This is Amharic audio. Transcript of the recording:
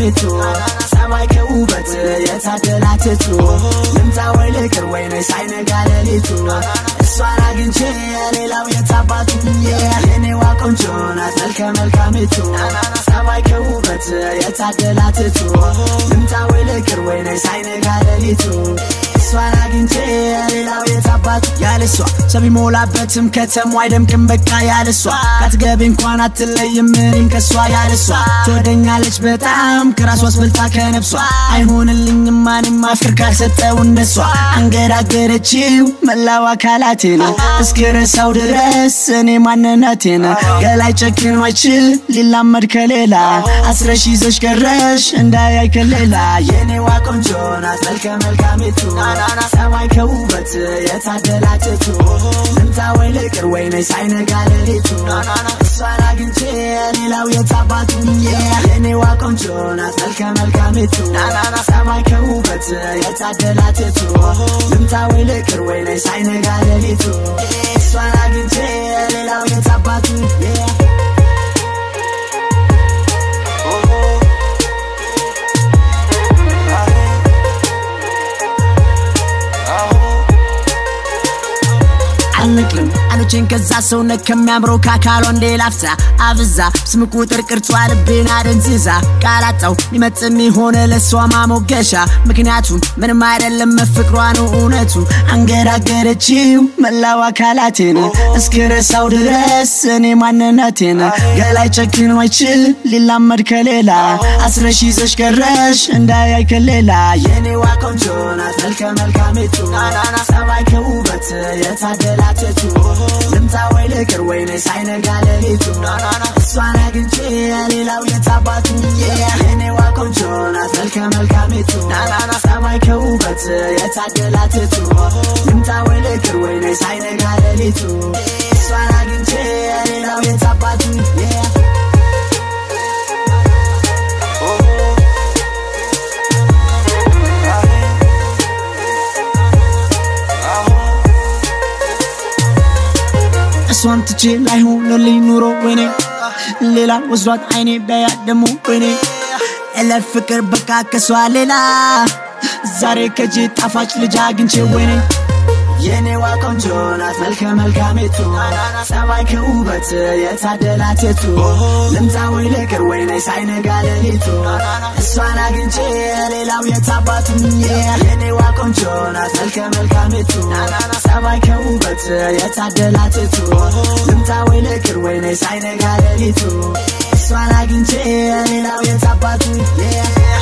መልካሜቱ ሰማይ ከውበት የታደላትቱ ልምጣ ወይ ልቅር ወይ ነይ ሳይነጋ ሌሊቱ እሷን አግኝቼ ሌላው የታባቱ የኔዋ ቆንጆ ናት መልከ መልካሜቱ ሰማይ ከውበት የታደላትቱ ልምጣ ወይ ልቅር ወይ ነይ ሳይነጋ ሌሊቱ እሷን አግኝቼ ሌላው የታባቱ ያለሷ ሰው ቢሞላበትም ከተማ አይደምቅም በቃ ያለሷ ካትገቢ እንኳን አትለይም እኔም ከሷ ያለሷ ትወደኛለች በጣም ከራሷ አስበልጣ ከነብሷ አይሆንልኝም ማንም አፍቅር ካልሰጠው እንደሷ አንገራገረችው መላው አካላቴ ነው እስክረሳው ድረስ እኔ ማንነቴ ነው ገላይ ጨክኖ አይችል ሊላመድ ከሌላ አስረሽ ይዘሽ ቀረሽ እንዳያይ ከሌላ የኔዋ ቆንጆ ናት መልከ መልካሜቱ ሰማይ ከውበት የታደላችቱ ልምጣ ወይ ልቅር ወይ ነይ ሳይነጋ ሌሊቱ እሷን አግኝቼ ሌላው የታባቱ የኔዋ ቆንጆ ናት መልከ መልካሜቱ ሰማይ ከውበት የታደላችቱ ልምጣ ወይ ልቅር ወይ ነይ ሳይነጋ ሌሊቱ እሷን አግኝቼ ሌላው የታባቱ አልንቅልም አሎቼን ከዛ ሰውነት ከሚያምረው ከአካሏ እንዴ ላፍሳ አብዛ ስም ቁጥር ቅርጿ ልቤን አደንዝዛ ቃላጣው ሊመጥን የሆነ ለሷ ማሞገሻ ምክንያቱም ምንም አይደለም መፍቅሯ ነው እውነቱ አንገራገረችው መላው አካላቴን እስክረሳው ድረስ እኔ ማንነቴን ገላይ ጨክኖ አይችል ሊላመድ ከሌላ አስረሽ ይዘሽ ቀረሽ እንዳያይ ከሌላ የኔዋ ቆንጆ ናት መልከ መልካሜቱ ሰማይ ከውበት የታደላችቱ ልምጣ ወይ ልቅር ወይ ነይ ሳይነጋ ሌሊቱ እሷን አግኝቼ ሌላው የታባቱ የኔዋ ቆንጆ ናት መልከ መልካሜቱ ሰማይ ከውበት የታደላትቱ ልምጣ ወይ ልቅር ወይ ነይ ሳይነጋ ሌሊቱ እሷን አግኝቼ ሌላው የታባቱ እሷን ትቼ ላይሆንልኝ ኑሮ ወይኔ ሌላ ወስዷት አይኔ ቢያያ ደሞ ወይኔ እለ ፍቅር በቃ ከሷ ሌላ ዛሬ ከጄ ጣፋጭ ልጅ አግኝቼ ወይኔ የኔዋ ቆንጆ ናት መልከ መልካሜቱ ሰማይ ከውበት የታደላቴቱ ልምጣ ወይ ልቅር ወይ ነይ ሳይነጋ ሌሊቱ እሷን አግኝቼ ሌላው የታባቱ የኔዋ ቆንጆ ናት መልከ መልካሜቱ ሰማይ ከውበት የታደላቴቱ ልምጣ ወይ ልቅር ወይ ነይ ሳይነጋ ሌሊቱ እሷን አግኝቼ ሌላው የታባቱ